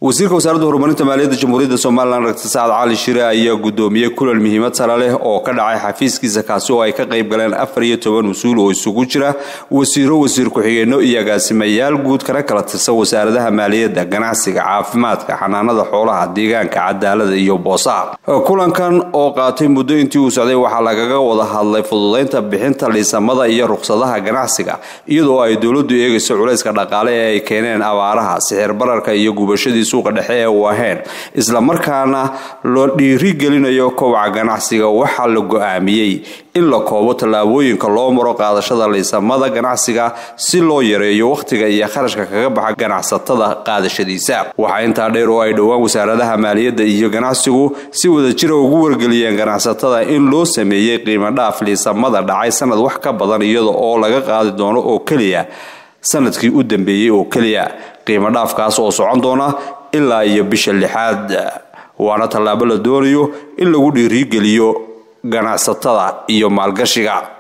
wasiirka wasaaradda horumarinta maaliyadda jamhuuriyadda somalilan dr sacad cali shire ayaa gudoomiyey kulan muhiimad sare leh oo ka dhacay xafiiskiisa kaasi oo ay ka qayb galeen afar iyo toban mas-uul oo isugu jira wasiiro wasiir ku-xigeenno iyo agaasimayaal guud kana kala tirsan wasaaradaha maaliyadda ganacsiga caafimaadka xanaanada xoolaha deegaanka cadaalada iyo boosaha kulankan oo qaatay muddo intii uu socday waxaa lagaga wada hadlay fududaynta bixinta liisamada iyo ruqsadaha ganacsiga iyadoo ay dowladdu eegayso culayska dhaqaale ee ay keeneen abaaraha sixir bararka iyo gubashadii suuqa dhexe ee uu ahayn islamarkaana loo dhiirigelinayo kobaca ganacsiga waxaa la go-aamiyey in la koobo tallaabooyinka loo maro qaadashada liisamada ganacsiga si loo yareeyo wakhtiga iyo kharashka kaga baxa ganacsatada qaadashadiisa waxaa intaa dheer oo ay dhowaan wasaaradaha maaliyadda iyo ganacsigu si wadajira ugu wargeliyeen ganacsatada in loo sameeyey qiimo dhaaf liisamada dhacay sanad wax ka badan iyada oo laga qaadi doono oo keliya sanadkii u dambeeyey oo keliya qiimo dhaafkaas oo socon doona ilaa iyo bisha lixaad waana tallaabo la doonayo in lagu dhiirigeliyo ganacsatada iyo maalgashiga